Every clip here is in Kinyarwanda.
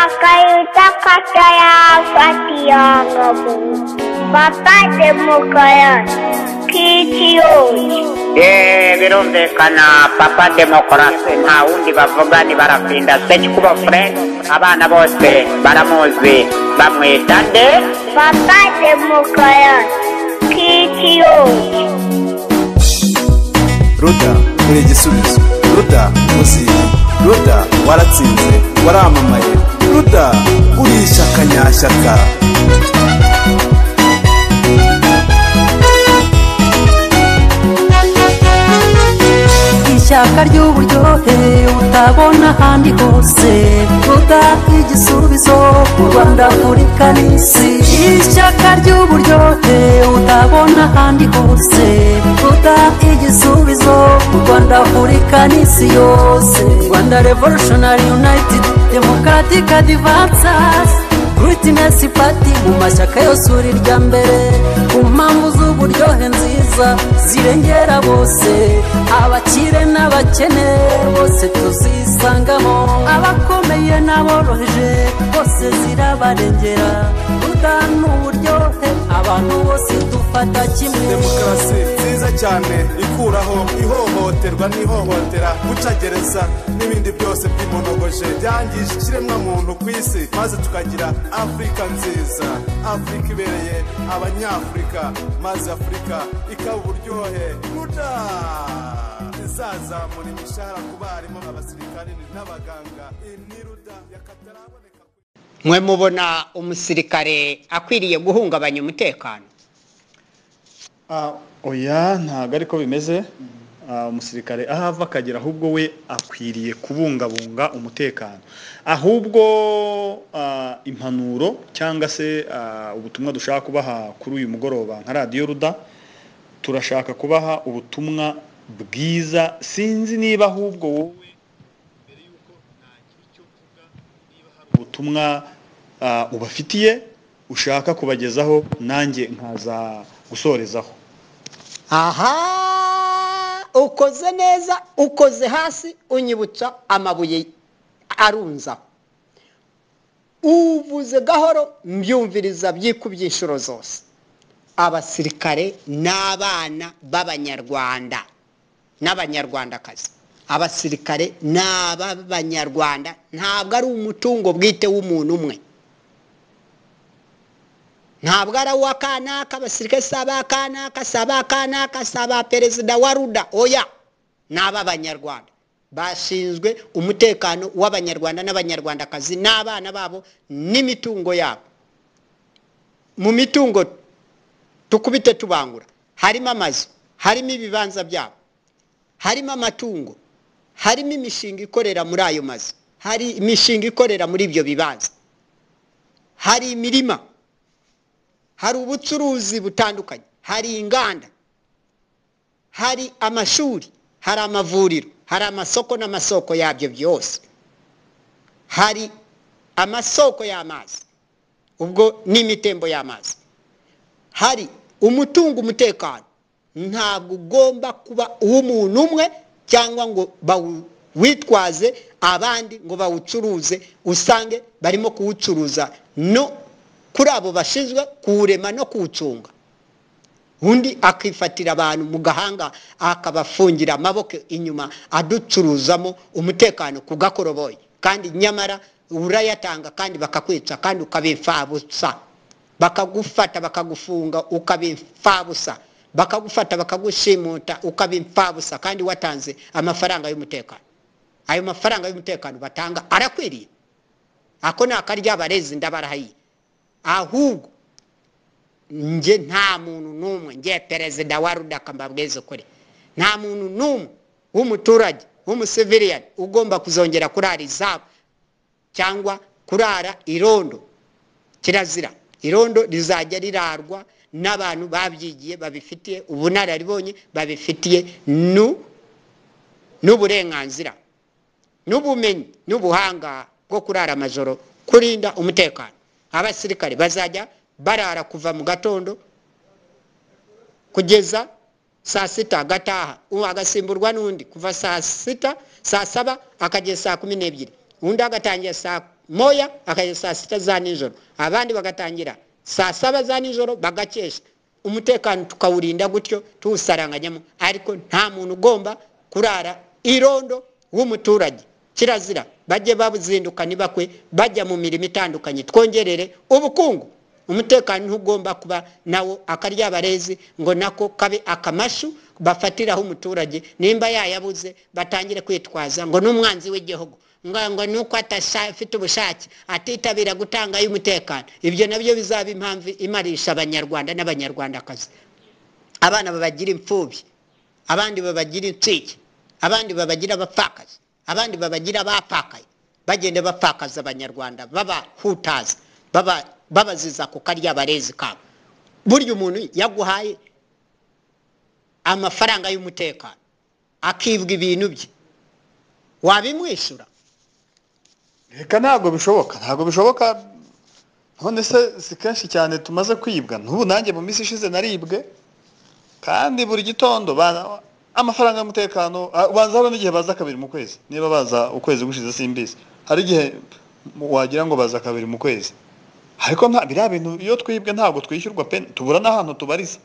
Akayuta kataya fatiyagabu. Baba demokayan. Kitiyoji. ye birumvikana papa demokarasi nta wundi bavuga ntibarafinda sekikubo fred abana bose baramuzi bamwita nde Baba demokayan. Kitiyoji. ruda uri igisubizo ruda muziye ruda waratsinze waramamaye ruda uri ishyaka nyashyaka ishyaka ry'uburyohe utabona ahandi hose ruda igisubizo ku rwanda afurika n'isi ishyaka ry'uburyohe utabona ahandi hose ruda igisubizo ku rwanda afurika n'isi yose rwanda revolutionary united democratic advances Greatness Party mu mashyaka yose uri irya mbere ku mpamvu z'uburyohe nziza zirengera bose abakire n'abakene bose tuzisangamo abakomeye n'aboroheje bose zirabarengera udana uburyohe abantu bose dufata kimwe demokarasi nziza cyane ikuraho ihohoterwa n'ihohotera gucagereza n'ibindi byose by'imonogoje byangije ikiremwamuntu ku isi maze tukagira afurika nziza afurika ibereye abanyafurika maze afurika ikaba uburyohe ruda izazamura imishahara ku barimu abasirikari n'abaganga iyi ni ruda yakataraboneka mwe mubona umusirikare akwiriye guhungabanya umutekano Ah, oya ntabwo ariko bimeze Ah, umusirikare aho ava akagera ahubwo we akwiriye kubungabunga umutekano ahubwo ah, impanuro cyangwa se ah, ubutumwa dushaka kubaha kuri uyu mugoroba nka radiyo ruda turashaka kubaha ubutumwa bwiza sinzi niba ahubwo wowe ubutumwa ah, ubafitiye ushaka kubagezaho nanjye nkaza gusorezaho aha ukoze neza ukoze hasi unyibutsa amabuye arunzaho uvuze gahoro mbyumviriza byikubye inshuro zose abasirikare n'abana b'abanyarwanda n'abanyarwandakazi abasirikare ni ab'abanyarwanda ntabwo ari umutungo bwite w'umuntu umwe ntabwo ari uw'akanaka abasirikare si abakanaka si abakanaka si aba perezida wa ruda oya ni ab'abanyarwanda bashinzwe umutekano w'abanyarwanda n'abanyarwandakazi n'abana babo n'imitungo yabo mu mitungo tukubite tubangura harimo amazu harimo ibibanza byabo harimo amatungo harimo imishinga ikorera muri ayo mazu hari imishinga ikorera muri ibyo bibanza hari imirima hari ubucuruzi butandukanye hari inganda hari amashuri hari amavuriro hari amasoko n'amasoko yabyo byose hari amasoko y'amazi ubwo n'imitembo y'amazi hari umutungo umutekano ntabwo ugomba kuba uw'umuntu umwe cyangwa ngo bawitwaze abandi ngo bawucuruze usange barimo kuwucuruza no kuri abo bashinzwe kuwurema no kuwucunga undi akifatira abantu mu gahanga akabafungira amaboko inyuma aducuruzamo umutekano ku gakoroboyi kandi nyamara urayatanga kandi bakakwica kandi ukabimfabusa bakagufata bakagufunga ukabimfabusa bakagufata bakagushimuta ukabimfabusa kandi watanze amafaranga y'umutekano ayo mafaranga y'umutekano batanga arakwiriye ako ni akarya barezi ndabarahayiye ahubwo njye nta muntu n'umwe njye perezida wa ruda akambabweze ukuri nta muntu n'umwe w'umuturage w'umusiviriya ugomba kuzongera kurara izabu cyangwa kurara irondo kirazira irondo rizajya rirarwa n'abantu babyigiye babifitiye ubunararibonye babifitiye nu- n'uburenganzira n'ubumenyi n'ubuhanga bwo kurara amajoro kurinda umutekano abasirikare bazajya barara kuva mu gatondo kugeza saa sita agataha uwo agasimburwa n'undi kuva saa sita saa saba akagera saa kumi n'ebyiri undi agatangira saa moya akajya saa sita za nijoro abandi bagatangira saa saba za nijoro bagakesha umutekano tukawurinda gutyo tuwusaranganyamo ariko nta muntu ugomba kurara irondo w'umuturage kirazira bajye babuzinduka ntibakwe bajya mu mirimo itandukanye twongerere ubukungu umutekano ntugomba kuba nawo akaryabarezi ngo nako kabe akamashu bafatiraho umuturage nimba yayabuze batangire kwitwaza ngo n'umwanzi w'igihugu ngo nuko atafite ubushake atitabira gutanga ay'umutekano ibyo nabyo bizaba impamvu imarisha abanyarwanda n'abanyarwandakazi abana babagira imfubyi abandi babagira inshike abandi babagira abapfakazi abandi babagira abapfakaye bagenda bapfakaza abanyarwanda babahutaza babaziza ku karya barezi kabo burya umuntu yaguhaye amafaranga y'umutekano akibwa ibintu bye wabimwishyura reka ntabwo bishoboka ntabwo bishoboka none se si kenshi cyane tumaze kwibwa n'ubu nanjye mu minsi ishize naribwe kandi buri gitondo ba- amafaranga y'umutekano ah, baza hari n'igihe baza kabiri mu kwezi niba baza ukwezi gushize simbizi hari igihe mu- wagira ngo baza kabiri mu kwezi ariko nta biriya bintu iyo twibwe ntabwo twishyurwa pe tubura n'ahantu tubariza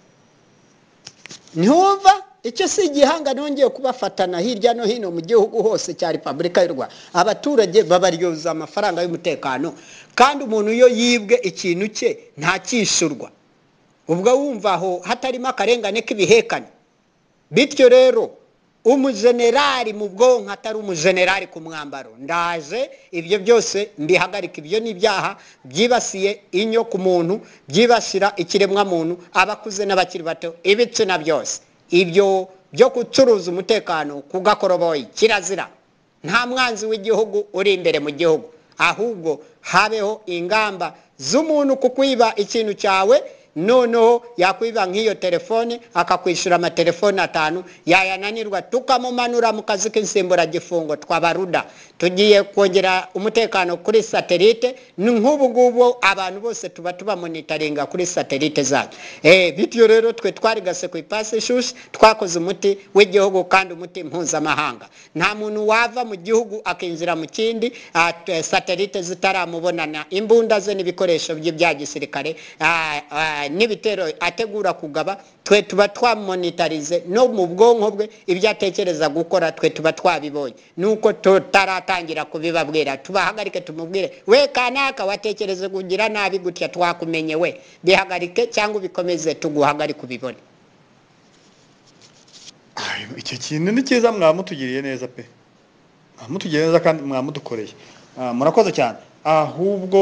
ntiwumva icyo si igihanga nongeye kubafatana hirya no hino mu gihugu hose cya repubulika y'u rwanda abaturage babaryoza amafaranga y'umutekano kandi umuntu iyo yibwe ikintu cye ntakishyurwa ubwo wumva aho hatarimo akarengane k'ibihekane bityo rero umujenerali mu bwonko atari umujenerali ku mwambaro ndaje ibyo byose mbihagarika ibyo ni ibyaha byibasiye inyo ku muntu byibasira ikiremwamuntu abakuze n'abakiri bato ibitsina byose ibyo byo gucuruza umutekano ku gakoroboyi kirazira nta mwanzi w'igihugu uri imbere mu gihugu ahubwo habeho ingamba z'umuntu ku kwiba ikintu cyawe noneho yakwiba nk'iyo telefone akakwishyura amatelefone atanu yayananirwa tukamumanura mu kazi k'insimburagifungo twabaruda tugiye kongera umutekano kuri satelite ni nk'ubu ngubu abantu bose tuba tubamonitaringa kuri satelite zacu Eh, bityo rero twe twarigase ku ipasi ishyushye twakoze umuti w'igihugu kandi umuti mpuzamahanga nta muntu wava mu gihugu akinjira mu kindi ah, t- satelite zitaramubonana imbunda ze n'ibikoresho bye bya gisirikare ah, ah, n'ibitero ategura kugaba twe tuba twamonitarize no mu bwonko bwe ibyo atekereza gukora twe tuba twabibonye nuko tutaratangira kubibabwira tubahagarike tumubwire we kanaka watekereze kugira nabi gutya twakumenye we bihagarike cyangwa ubikomeze tuguhagarike ubibone Ayo, icyo kintu ni cyiza mwamutugiriye neza pe mwamutugiriye neza kandi mwamudukoreye Ah, murakoze cyane ahubwo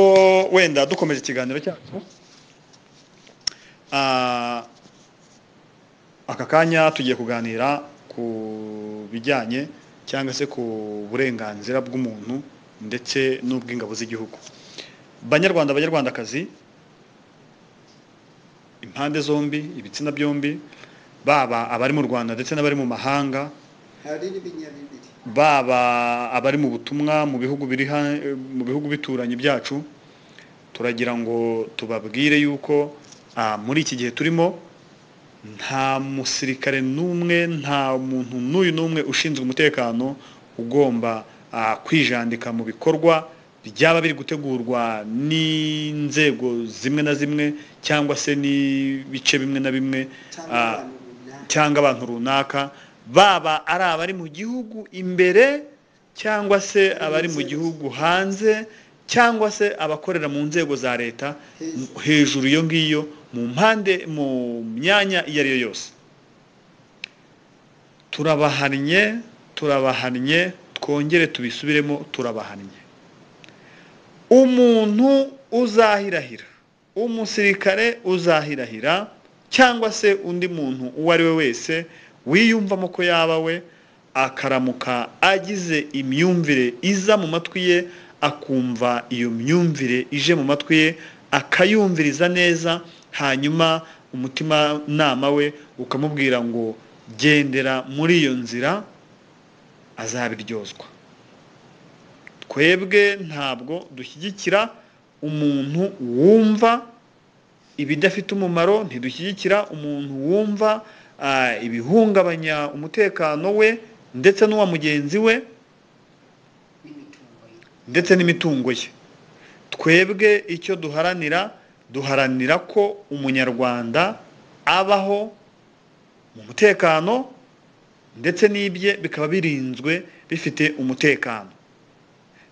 wenda dukomeje ikiganiro cyacu Ah, aka kanya tugiye kuganira ku bijyanye cyangwa se ku burenganzira bw'umuntu ndetse n'ubw'ingabo z'igihugu banyarwanda banyarwandakazi impande zombi ibitsina byombi baba abari mu rwanda ndetse n'abari mu mahanga hari n'ibinyabibiri baba abari mu butumwa mu bihugu biri ha- mu bihugu bituranyi byacu turagira ngo tubabwire yuko ah, muri iki gihe turimo nta musirikare n'umwe nta muntu n'uyu n'umwe ushinzwe umutekano ugomba ah, kwijandika mu bikorwa byaba biri gutegurwa n'inzego zimwe na zimwe cyangwa se n'ibice bimwe na bimwe cyangwa ah, abantu runaka cyangwa abantu runaka baba ari abari mu gihugu imbere cyangwa se abari mu gihugu hanze cyangwa se abakorera mu nzego za leta Hejuru. hejuru iyo ngiyo mu mpande mu myanya iyo ari yo yose turabahannye turabahannye twongere tubisubiremo turabahannye umuntu uzahirahira umusirikare uzahirahira cyangwa se undi muntu uwo ari we wese wiyumvamo ko yaba we akaramuka agize imyumvire iza mu matwi ye akumva iyo myumvire ije mu matwi ye akayumviriza neza hanyuma umutima nama we ukamubwira ngo gendera muri iyo nzira azabiryozwa twebwe ntabwo dushyigikira umuntu wumva ibidafite umumaro ntidushyigikira umuntu wumva ah, ibihungabanya umutekano we ndetse n'uwa mugenzi we ndetse n'imitungo ye twebwe icyo duharanira duharanira ko umunyarwanda abaho mu mutekano ndetse n'ibye bikaba birinzwe bifite umutekano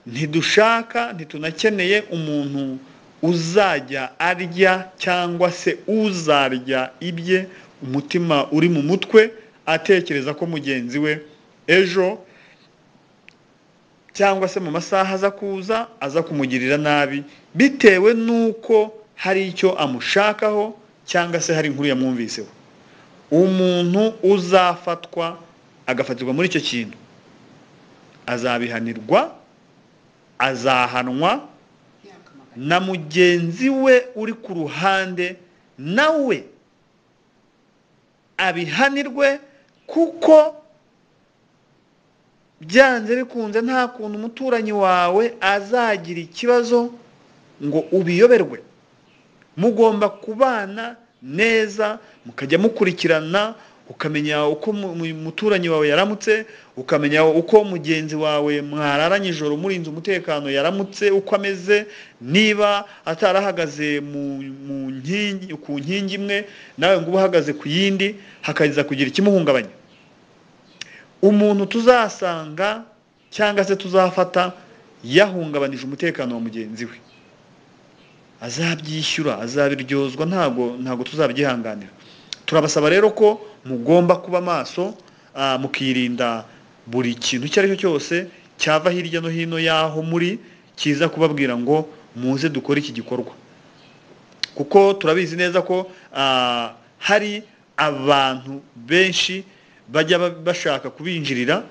ntidushaka ntitunakeneye umuntu uzajya arya cyangwa se uzarya ibye umutima uri mu mutwe atekereza ko mugenzi we ejo cyangwa se mu masaha aza kuza aza kumugirira nabi bitewe n'uko hari icyo amushakaho cyangwa se hari inkuru yamwumviseho umuntu uzafatwa agafatirwa muri icyo kintu azabihanirwa azahanwa na mugenzi we uri ku ruhande nawe abihanirwe kuko byanze bikunze nta kuntu umuturanyi wawe azagira ikibazo ngo ubiyoberwe mugomba kubana neza mukajya mukurikirana ukamenya uko mu- mu- umuturanyi wawe yaramutse ukamenya uko mugenzi wawe mwarara nijoro murinze umutekano yaramutse uko ameze niba atarahagaze mu, mu nkingi, ku nkingi imwe nawe ngo ube uhagaze ku yindi hakaza kugira ikimuhungabanya umuntu tuzasanga cyangwa se tuzafata yahungabanije umutekano wa mugenzi we azabyishyura azabiryozwa ntabwo ntabwo tuzabyihanganira turabasaba rero ko mugomba kuba maso ah, mukirinda buri kintu icyo ari cyo cyose cyava hirya no hino y'aho muri kiza kubabwira ngo muze dukore iki gikorwa kuko turabizi neza ko ah, hari abantu benshi bajya ba- bashaka kubinjirira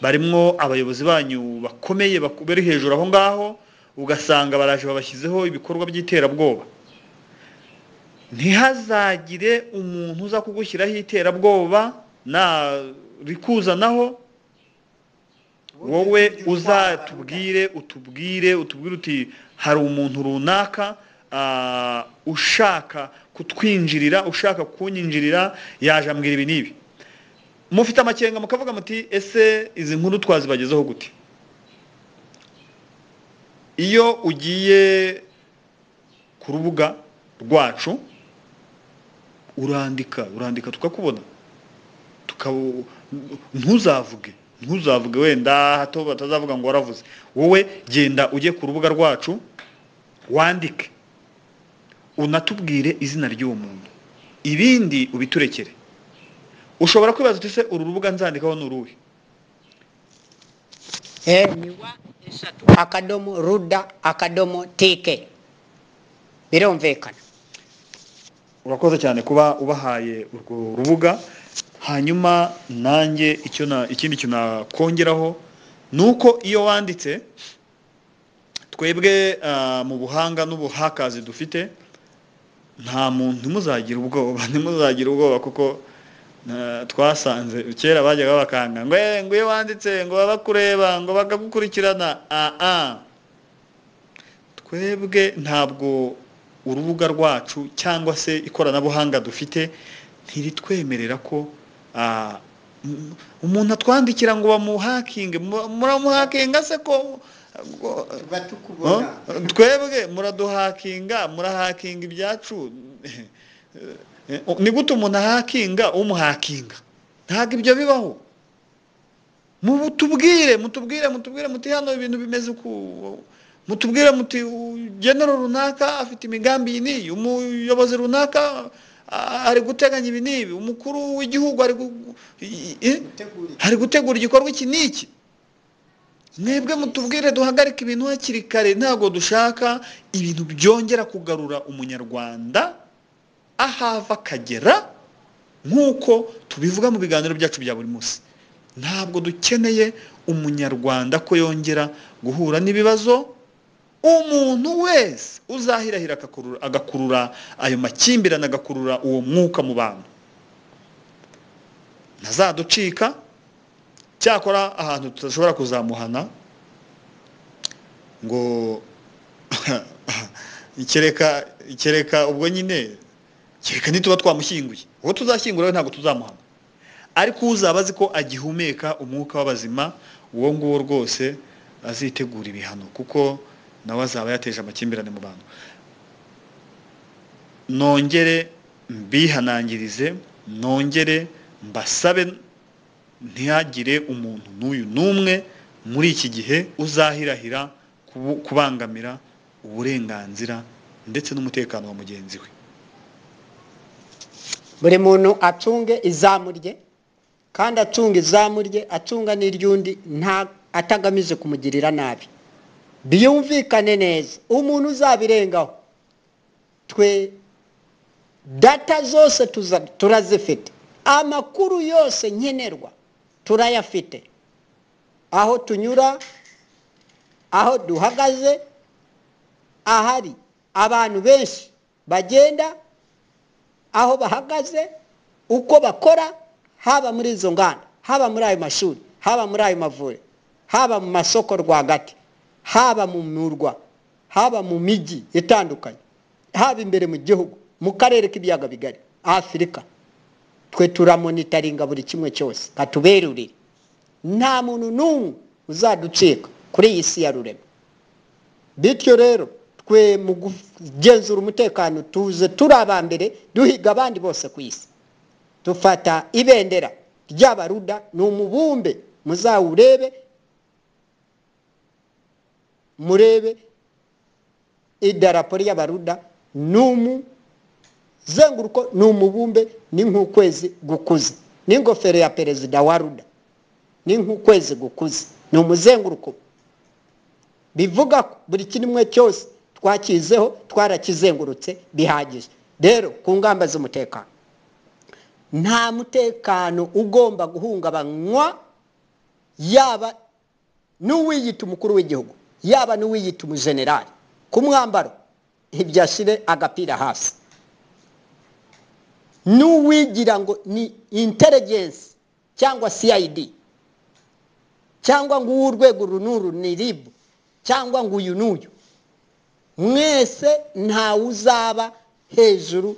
barimo abayobozi banyu bakomeye baku- bari hejuru aho ngaho ugasanga baraje babashyizeho ibikorwa by'iterabwoba ntihazagire umuntu uza kugushyiraho iterabwoba na rikuzanaho wowe uzatubwire utubwire utubwire uti hari umuntu runaka ah, ushaka kutwinjirira ushaka kunyinjirira yaje ambwira ibi n'ibi mufite amakenga mukavuga muti ese izi nkuru twazibagezeho gute iyo ugiye ku rubuga rwacu urandika urandika tukakubona tukabu- ntuzavuge ntuzavuge wenda hato batazavuga ngo waravuze wowe genda ujye ku rubuga rwacu wandike unatubwire izina ry'uwo muntu ibindi ubiturekere ushobora kwibaza uti se uru rubuga nzandikaho ni uruhe Eh, ni wa eshatu akadomo ruda akadomo tike birumvikana urakoze cyane kuba ubahaye urwo rubuga hanyuma nanjye icyo na ikindi kintu nakongeraho ni uko iyo wanditse twebwe ah, mu buhanga n'ubuhakazi dufite nta muntu ntimuzagira ubwoba ntimuzagira ubwoba kuko na- twasanze kera bajyaga bakanga ngo "Eh, ngo iyo wanditse ngo baba bakureba ngo bakagukurikirana ah ah twebwe ntabwo urubuga rwacu cyangwa se ikoranabuhanga dufite ntiritwemerera ko ah, m- umuntu atwandikira ngo bamuhakinge mu- muramuhakinga se ko ngo- tuba tukubona Huh? twebwe muraduhakinga murahakinga ibyacu Eh, ni gute umuntu ahakinga umuhakinga ntabwo ibyo bibaho mutubwire mutubwire mutubwire muti hano ibintu bimeze uku mutubwire muti genero runaka afite imigambi iyi n'iyi umuyobozi runaka a- ari guteganya ibi n'ibi umukuru w'igihugu ari gu- i- i- gutegura iki hari gutegura igikorwa iki n'iki mwebwe mutubwire duhagarike ibintu hakiri kare ntabwo dushaka ibintu byongera kugarura umunyarwanda ahava akagera nk'uko tubivuga mu biganiro byacu bya buri munsi ntabwo dukeneye umunyarwanda ko yongera guhura n'ibibazo umuntu wese uzahirahira agakurura- agakurura ayo makimbirane agakurura uwo mwuka mu bantu ntazaducika cyakora ahantu tudashobora kuzamuhana ngo kereka kereka ubwo nyine kereka nituba twamushyinguye uwo tuzashyingura we ntabwo tuzamuhana ariko uzaba azi ko agihumeka umwuka w'abazima uwo nguwo rwose azitegura ibihano kuko nawe azaba yateje amakimbirane mu bantu nongere mbihanangirize nongere mbasabe ntihagire umuntu n'uyu n'umwe muri iki gihe uzahirahira kubu- kubangamira uburenganzira ndetse n'umutekano wa mugenzi we buri muntu acunge izamu rye kandi acunga izamu rye acunga n'iry'undi nta atagamije kumugirira nabi biyumvikane neza umuntu uzabirengaho twe data zose tuza- turazifite amakuru yose nkenerwa turayafite aho tunyura aho duhagaze ahari abantu benshi bagenda aho bahagaze uko bakora haba muri izo nganda haba muri ayo mashuri haba muri ayo mavuriro haba mu masoko rwagati haba mu murwa haba mu mijyi itandukanye haba imbere mu gihugu mu karere k'ibiyaga bigari afurika twe turamonitaringa buri kimwe cyose katuberurire nta muntu n'umwe uzaducika kuri iyi si ya rurema bityo rero twe mu kugenzura umutekano tuze turi aba mbere duhiga abandi bose ku isi dufata ibendera ry'abaruda ni umubumbe muzawurebe murebe idarapo ry'abaruda ni umuzenguruko ni umubumbe ni nk'ukwezi gukuze n'ingofero ya perezida wa ruda ni nk'ukwezi gukuze ni umuzenguruko bivuga ko buri kimwe cyose twakizeho twarakizengurutse bihagije rero ku ngamba z'umutekano nta mutekano ugomba guhungabanywa yaba n'uwiyita umukuru w'igihugu yaba n'uwiyita umujenerali ku mwambaro ntibyashyire agapira hasi n'uwigira ngo ni intelligence cyangwa cid cyangwa ngo urwego uru n'uru ni ribu cyangwa ngo uyu n'uyu mwese ntawe uzaba hejuru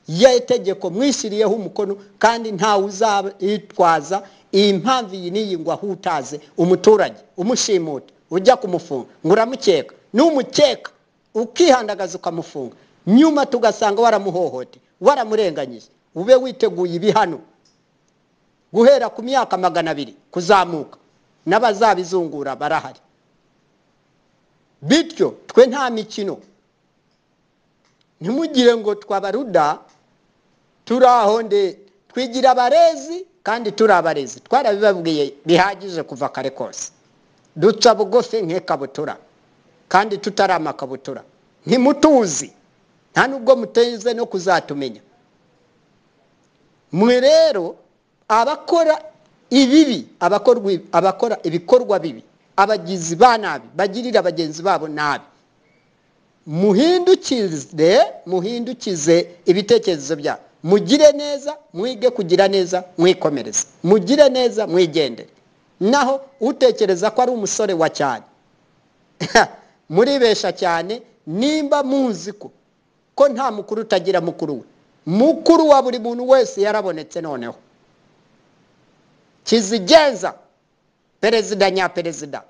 y'itegeko mwishyiriyeho umukono kandi ntawe uzaba yitwaza iyi mpamvu iyi n'iyi ngo ahutaze umuturage umushimuta ujya kumufunga ngo uramukeka n'umukeka ukihandagaza ukamufunga nyuma tugasanga waramuhohoteye waramurenganyije ube witeguye ibihano guhera ku myaka magana abiri kuzamuka n'abazabizungura barahari bityo twe nta mikino ntimugire ngo twabaruda turi aho nde twigira abarezi kandi turi abarezi twarabibabwiye bihagije kuva kare kose duca bugufi nk'ikabutura kandi tutari amakabutura ntimutuzi nta nubwo muteze no kuzatumenya mwe rero abakora ibibi abakorwa abakora ibikorwa bibi abagizi ba nabi bagirira bagenzi babo nabi muhindukize muhindukize ibitekerezo byabo mugire neza mwige kugira neza mwikomereze mugire neza mwigendere naho utekereza ko ari umusore wa cyane muribesha cyane nimba muzi ko ko nta mukuru utagira mukuru we mukuru wa buri muntu wese yarabonetse noneho kizigenza perezida nyaperezida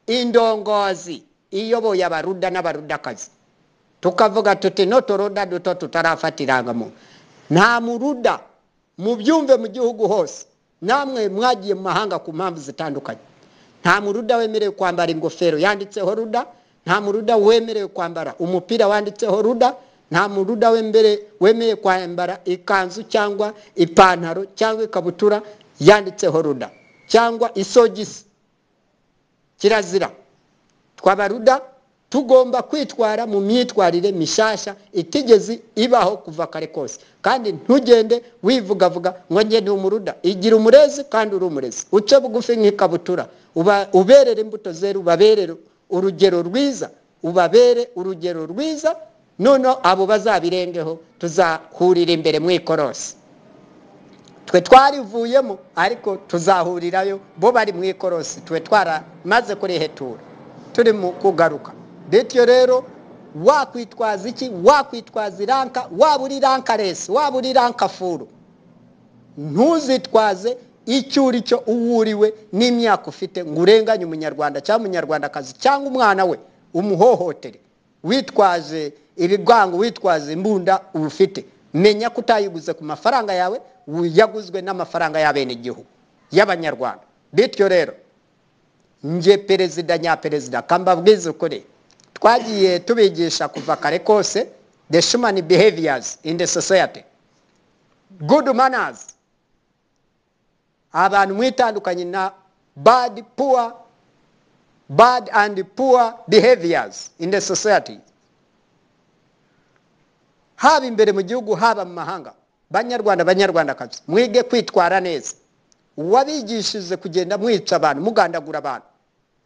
indongozi iyoboye abaruda n'abarudakazi tukavuga tuti notoruda duto tutarafatiranga mu nta muruda mubyumve mu gihugu hose namwe mwagiye mu mahanga ku mpamvu zitandukanye nta muruda wemerewe kwambara ingofero yanditseho ruda nta muruda wemerewe kwambara umupira wanditseho ruda nta muruda wembere wemerewe kwambara ikanzu cyangwa ipantaro cyangwa ikabutura yanditseho ruda cyangwa isogisi kirazira twabaruda tugomba kwitwara mu myitwarire mishasha itigeze ibaho kuva kare kose kandi ntugende wivugavuga ngo njye ni umuruda igira umurezi kandi uri umurezi uce bugufi nk'ikabutura uba- uberere imbuto zera ubaberere urugero rwiza ubabere urugero rwiza noneho abo bazabirengeho tuzahurira imbere mu ikorosi twe twarivuyemo ariko tuzahurirayo bo bari mu ikorosi twe twaramaze kurihetura turi mu kugaruka bityo rero wakwitwaza iki wakwitwaza iranka waba uri ranka resi waba uri ranka furu ntuzitwaze icyo uri cyo uwo uriwe n'imyaka ufite ngo urenganye umunyarwanda cyangwa umunyarwandakazi cyangwa umwana we umuhohotere witwaje ibigango witwaje imbunda uba ufite menya ko utayiguze ku mafaranga yawe yaguzwe n'amafaranga y'abenegihugu y'abanyarwanda bityo rero nge perezida nyaperezida kambabwiza ukuri twagiye tubigisha kuva kare kose the human behaviors in the society good manners abantu mwitandukanye na bad poor bad and poor behaviors in the society haba imbere mu gihugu haba mu mahanga banyarwanda banyarwandakazi mwige kwitwara neza uwabigishije kugenda mwica abantu mugandagura abantu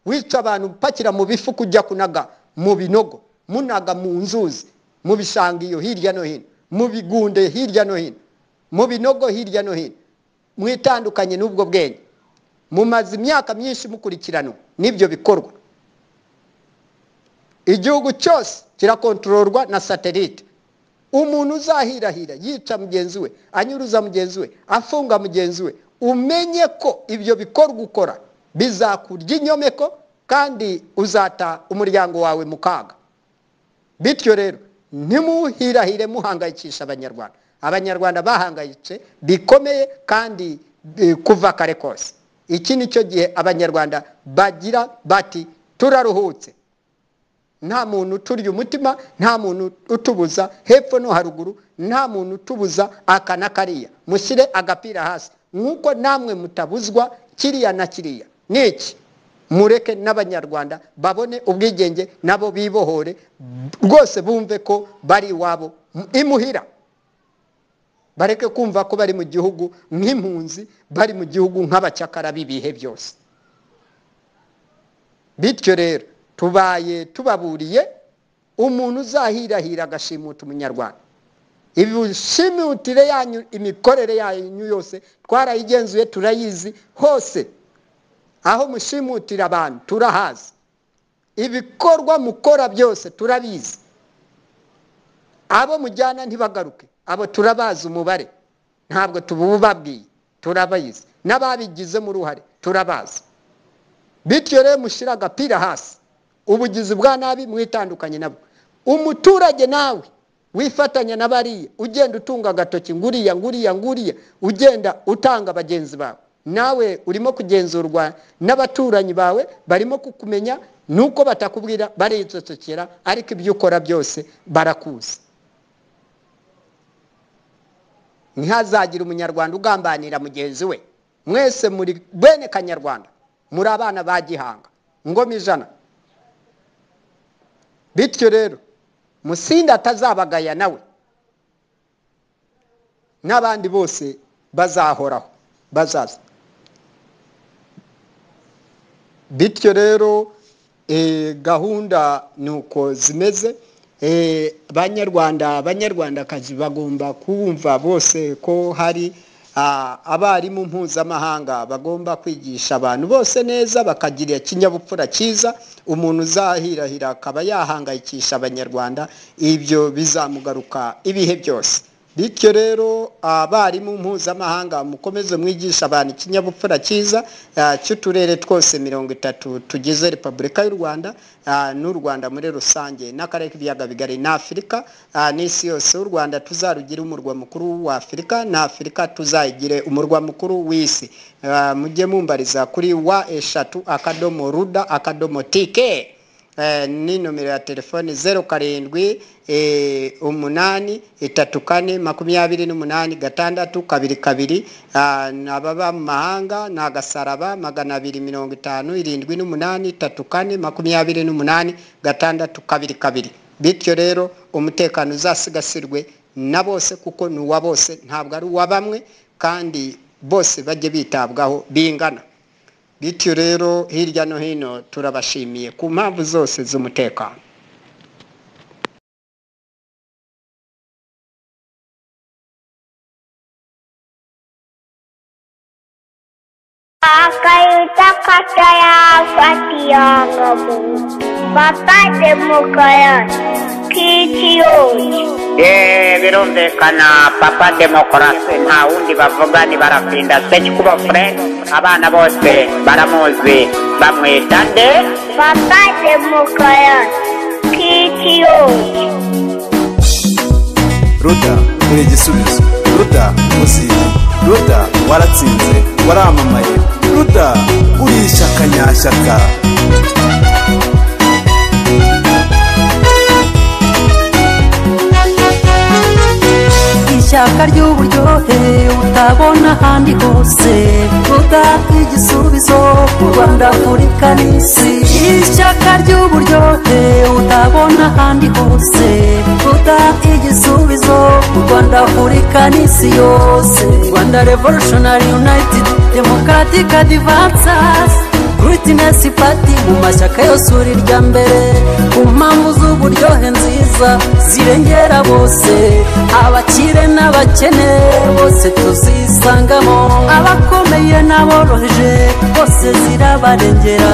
wica abantu upakira mu bifu kujya kunaga mu binogo munaga mu nzuzi mu bishanga iyo hirya no hino mu bigunde hirya no hino mu binogo hirya no hino mwitandukanye n'ubwo bwenge mumaze imyaka myinshi mukurikirana n'ibyo bikorwa igihugu cyose kirakontororwa na satelite umuntu uzahirahira yica mugenzi we anyuruza mugenzi we afunga mugenzi we umenye ko ibyo bikorwa ukora bizakurya inyomeko kandi uzata umuryango wawe mu kaga bityo rero ntimuhirahire muhangayikisha abanyarwanda abanyarwanda bahangayitse bikomeye kandi eh, kuva kare kose iki ni cyo gihe abanyarwanda bagira bati turaruhutse nta muntu uturya umutima nta muntu utubuza hepfo no haruguru nta muntu utubuza aka na kariya mushyire agapira hasi nk'uko namwe mutabuzwa kiriya na kiriya ni iki mureke n'abanyarwanda babone ubwigenge nabo bibohore rwose bumve ko bari iwabo imuhira bareke kumva ko bari mu gihugu nk'impunzi bari mu gihugu nk'abacakara b'ibihe byose bityo rero tubaye tubaburiye umuntu uzahirahira agashimuta umunyarwanda ibishimutire yanyu imikorere yanyu yose twarayigenzuye turayizi hose aho mushimutira abantu turahazi ibikorwa mukora byose turabizi abo mujyana ntibagaruke abo turabazi umubare ntabwo tububabwiye turabazi n'ababigizemo uruhare turabazi bityo rero mushyire agapira hasi ubugizi bwa nabi mwitandukanye nabwo umuturage nawe wifatanya na bariya ugenda utunga agatoki nguriya nguriya nguriya ugenda utanga bagenzi bawe nawe urimo kugenzurwa n'abaturanyi bawe barimo kukumenya nuko batakubwira baricocekera ariko ibyo ukora byose barakuzi ntihazagire umunyarwanda ugambanira mugenzi we mwese muri bene kanyarwanda muri abana ba gihanga ngoma ijana bityo rero musinda atazabagaya nawe n'abandi bose bazahoraho bazaza bityo rero gahunda ni uko zimeze abanyarwanda abanyarwandakazi bagomba kumva bose ko hari abarimu mpuzamahanga bagomba kwigisha abantu bose neza bakagira ikinyabupfura cyiza umuntu uzahirahira akaba yahangayikisha abanyarwanda ibyo bizamugaruka ibihe byose bityo rero abarimu mpuzamahanga mukomeze mwigisha abantu ikinyabupfura cyiza ah, cy'uturere twose mirongo itatu tugize repubulika y'u rwanda ah, n'u rwanda muri rusange n'akarere k'ibiyaga bigari na afurika ah, n'isi yose u rwanda tuzarugire umurwa mukuru wa afurika na afurika tuzayigire umurwa mukuru w'isi Ah, mujye mumbariza kuri wa eshatu akadomo ruda akadomo tike Eh, ni nomero ya telefoni zeru karindwi eh, umunani itatu kane makumyabiri n'umunani gatandatu kabiri kabiri Ah, ababa mu mahanga ni agasaraba magana abiri mirongo itanu irindwi n'umunani itatu kane makumyabiri n'umunani gatandatu kabiri kabiri bityo rero umutekano uzasigasirwe na bose kuko ni uwa bose ntabwo ari uwa bamwe kandi bose bajye bitabwaho bingana bityo rero hirya no hino turabashimiye ku mpamvu zose z'umutekano Akayuta kata ya fatiyongo Papa demokoyon kitiyo ye birumvikana papa demokarasi nta wundi bavuga ntibarapinda stage kuba furere abana bose baramuzi bamwita nde papa demokarasi kitiyoni ruda uri igisubizo ruda muzinga ruda waratsinze waramamaye ruda uri ishyaka nyashyaka ishyaka ry'uburyohe utabona ahandi hose ruta igisubizo u rwanda afurika n'isi ishyaka ry'uburyohe utabona ahandi hose ruta igisubizo u rwanda afurika n'isi yose rwanda revolutionary united democratic advances Greatness Party mu mashyaka yose uri irya mbere ku mpamvu z'uburyohe nziza zirengera bose abakire n'abakene bose tuzisangamo abakomeye n'aboroheje bose zirabarengera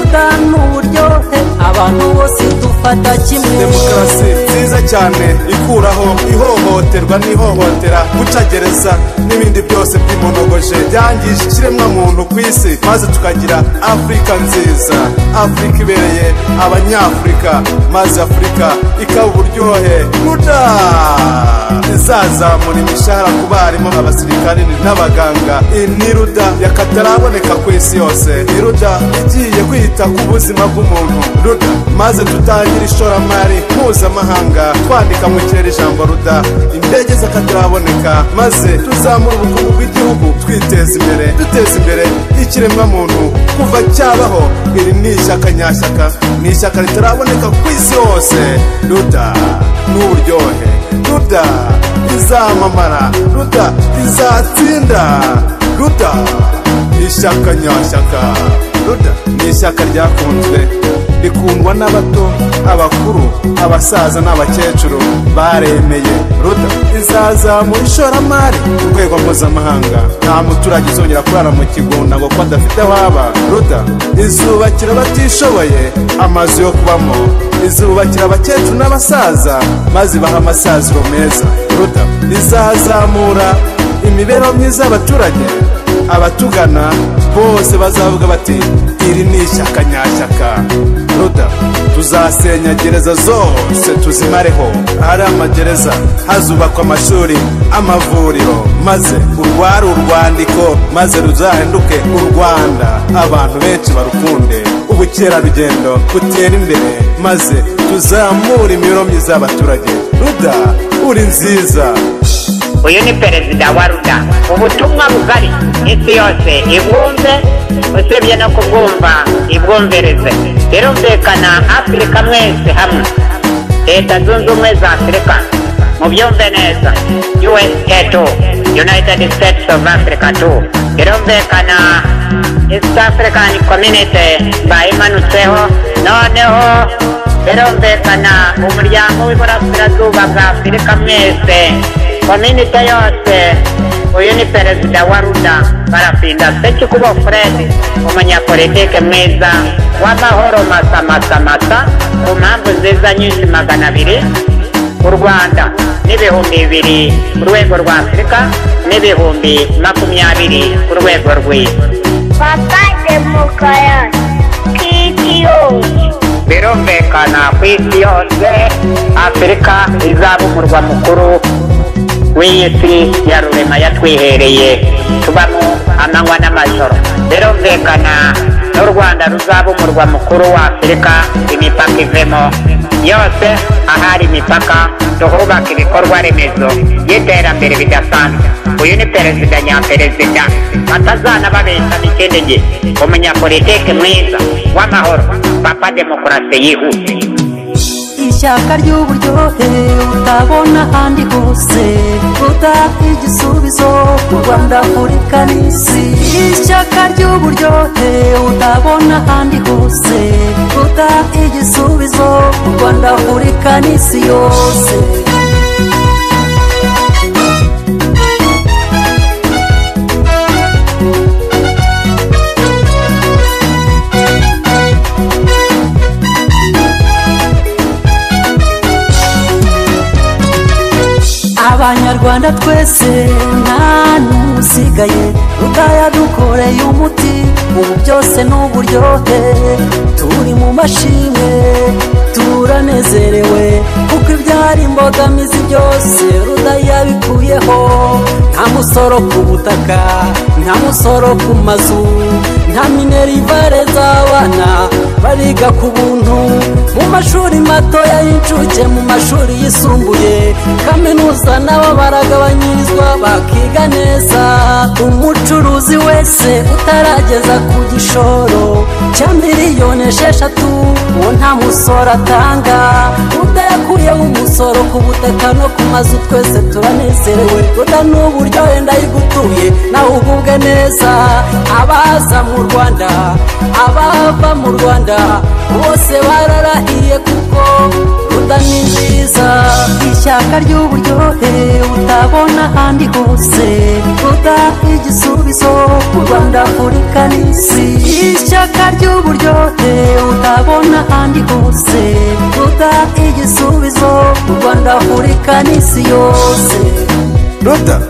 udana uburyohe abantu bose dufata kimwe demokarasi nziza cyane ikuraho ihohoterwa n'ihohotera gucagereza n'ibindi byose by'imonogoje byangije ikiremwamuntu ku isi maze tukagira afurika nziza afurika ibereye abanyafurika maze afurika ikaba uburyohe ruda izazamura imishahara ku barimu abasirikare n'abaganga iyi ni ruda yakataraboneka ku isi yose ni ruda igiye kwita ku buzima bw'umuntu ruda maze tutangire ishoramari mpuzamahanga twandika mu kirere ijambo ruda indege z'akataraboneka maze tuzamure ubukungu bw'igihugu twiteza imbere duteza imbere ikiremwamuntu kuva cyabaho iri ni ishyaka nyashyaka ni ishyaka ritaraboneka ku isi hose ruda ni uburyohe ruda rizamamara ruda rizatsinda ruda ni ishyaka nyashyaka ruda ni ishyaka ryakunzwe rikundwa n'abato abakuru abasaza n'abakecuru baremeye ruda izazamura ishoramari ku rwego mpuzamahanga nta muturage uzongera kurara mu kigunda ngo ko adafite aho aba ruda izubakira abatishoboye amazu yo kubamo izubakira abakecuru n'abasaza maze baha amasaziro meza ruda izazamura imibereho myiza y'abaturage abatugana bose bazavuga bati iri ni ishyaka nyashyaka ruda tuzasenya gereza zose tuzimareho ahari amagereza hazubakwa amashuri amavuriro maze urware urwandiko maze ruzahinduke u rwanda abantu benshi barukunde ubukerarugendo butere imbere maze tuzamure imibereho myiza y'abaturage ruda uri nziza uyu ni perezida wa ruda ubutumwa bugari isi yose ibwumve usibye no kubwumva ibwumvirize birumvikana afurika mwese hamwe leta zunze ubumwe za afurika mubyumve neza usa tu united states of africa tu birumvikana east african community bayimanutseho noneho birumvikana umuryango w'iburasirazuba bwa afurika mwese kominite yose uyu ni perezida wa ruda barapinda sekikubo fred umunyapolitike mwiza w'amahoro masamasamasa ku mpamvu nziza nyinshi magana abiri u rwanda n'ibihumbi bibiri ku rwego rwa afurika n'ibihumbi makumyabiri ku rwego rw'isi papa demokarasi kitiyoni birumvikana ku isi yose afurika izaba umurwa mukuru w'iyi si ya rurema yatwihereye tubamo amanywa n'amajoro birumvikana n'u rwanda ruzaba umurwa mukuru wa afurika imipaka ivemo yose ahari imipaka tuhubaka ibikorwa remezo y'iterambere bidasanzwe uyu ni perezida nyaperezida batazana babeshana ikindi gihe umunyapolitike mwiza w'amahoro papa demokarasi yihuse ishyaka ry'uburyohe utabona ahandi hose ruta igisubizo u rwanda afurika n'isi ishyaka ry'uburyohe utabona ahandi hose ruta igisubizo u rwanda afurika n'isi yose abanyarwanda twese nta n'usigaye utayadukoreye umuti ubu byose ni uburyohe turi mu mashimwe turanezerewe kuko ibyari imbogamizi byose rudayabikuyeho nta musoro ku butaka nta musoro ku mazu nta minerivare z'abana bariga ku buntu mu mashuri matoya y'incuke mu mashuri yisumbuye kaminuza nabo baragabanyirizwa bakiga neza umucuruzi wese utarageza ku gishoro cya miliyoni esheshatu uwo nta musoro atanga udayakuyeho umusoro ku butaka no ku mazu twese turanezerewe buda n'uburyohe ndayigutuye nawe ugubwe neza abaza mu rwanda abava mu rwanda bose bararahiye kuko ruda ni nziza ishyaka ry'uburyohe utabona ahandi hose ruda igisubizo mu rwanda afurika n'isi ishyaka ry'uburyohe utabona ahandi hose ruda igisubizo mu rwanda afurika n'isi yose ruda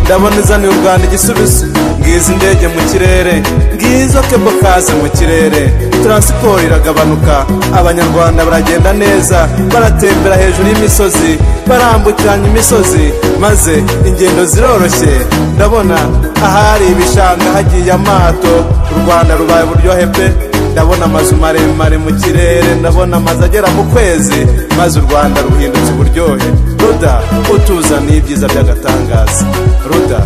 ndabona izaniye u rwanda igisubizo ngizi indege mu kirere ngizo kebo kazi mu kirere taransiporo iragabanuka abanyarwanda baragenda neza baratembera hejuru y'imisozi barambukiranya imisozi maze ingendo ziroroshye ndabona ahari ibishanga hagiye amato u rwanda rubaye uburyohe pe ndabona amazu maremare mu kirere ndabona amazu agera mu kwezi maze u rwanda ruhindutse uburyohe ruda utuzaniye ibyiza by'agatangaza ruda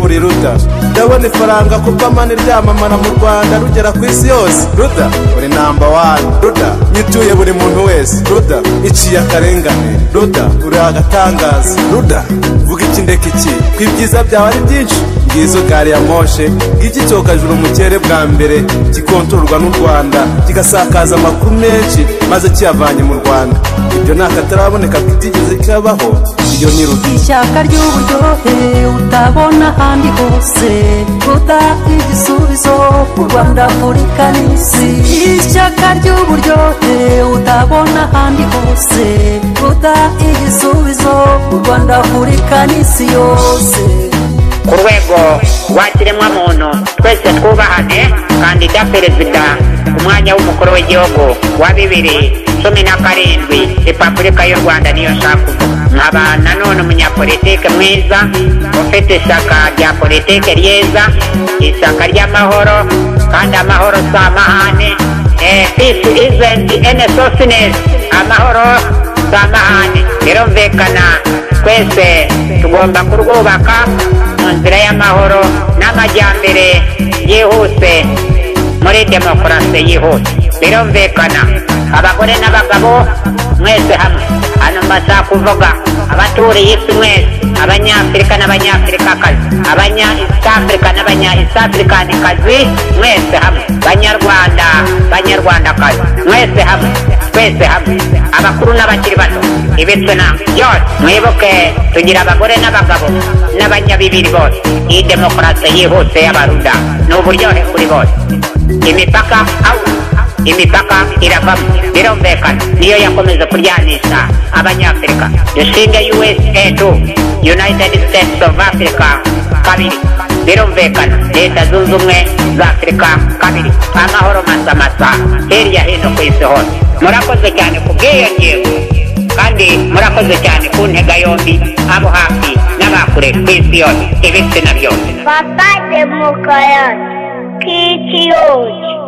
uri ruda ndabona ifaranga ku pamani ryamamara mu rwanda rugera ku isi yose ruda uri namba wani ruda nyituye buri muntu wese ruda iciye akarengane ruda uri agatangaza ruda vuga iki ndeka iki ko ibyiza byawe ari byinshi ngizo gari ya moshe iki cyokajuru mu kirere bwa mbere gikontororwa n'u rwanda kigasakaza amakuru menshi maze kiyavanye mu rwanda ibyo ni akataraboneka kitigeze kabaho iyo ni ruda ishyaka ry'uburyohe utabona ahandi hose ruda igisubizo mu rwanda afurika n'isi ishyaka ry'uburyohe utabona ahandi hose ruda igisubizo mu rwanda afurika n'isi yose ku rwego rw'ikiremwamuntu twese twubahane kandida perezida ku mwanya w'umukuru w'igihugu wa bibiri cumi na karindwi repubulika y'u rwanda niyo nshaka kuvuga nkaba nanone umunyapolitike mwiza ufite ishyaka rya politike ryiza ishyaka ry'amahoro kandi amahoro si amahane Eh, peace isn't any softness amahoro si amahane birumvikana twese tugomba kurwubaka mu nzira y'amahoro n'amajyambere yihuse muri demokarasi yihuse birumvikana abagore n'abagabo mwese hamwe hano mbasaba kuvuga abaturiye isi mwese abanyafurika n'abanyafurikakazi abanya east africa n'abanya east africanikazi mwese hamwe banyarwanda banyarwandakazi mwese hamwe twese hamwe abakuru n'abakiri bato ibitsina byose mwibuke tugira abagore n'abagabo n'abanyabibiri bose iyi demokarasi yihuse y'abaruda ni uburyohe kuri bose imipaka out imipaka iravamo birumvikana niyo yakomeje kuryanisha abanyafurika dushinge usa tu united states of africa kabiri birumvikana leta zunze ubumwe za afurika kabiri amahoro masamasa hirya hino ku isi hose murakoze cyane ku bw'iyo ngingo kandi murakoze cyane ku ntega yombi abo hafi n'abakure ku isi yose ibitsina byose Papa de Mokoyon, Kitty Orange.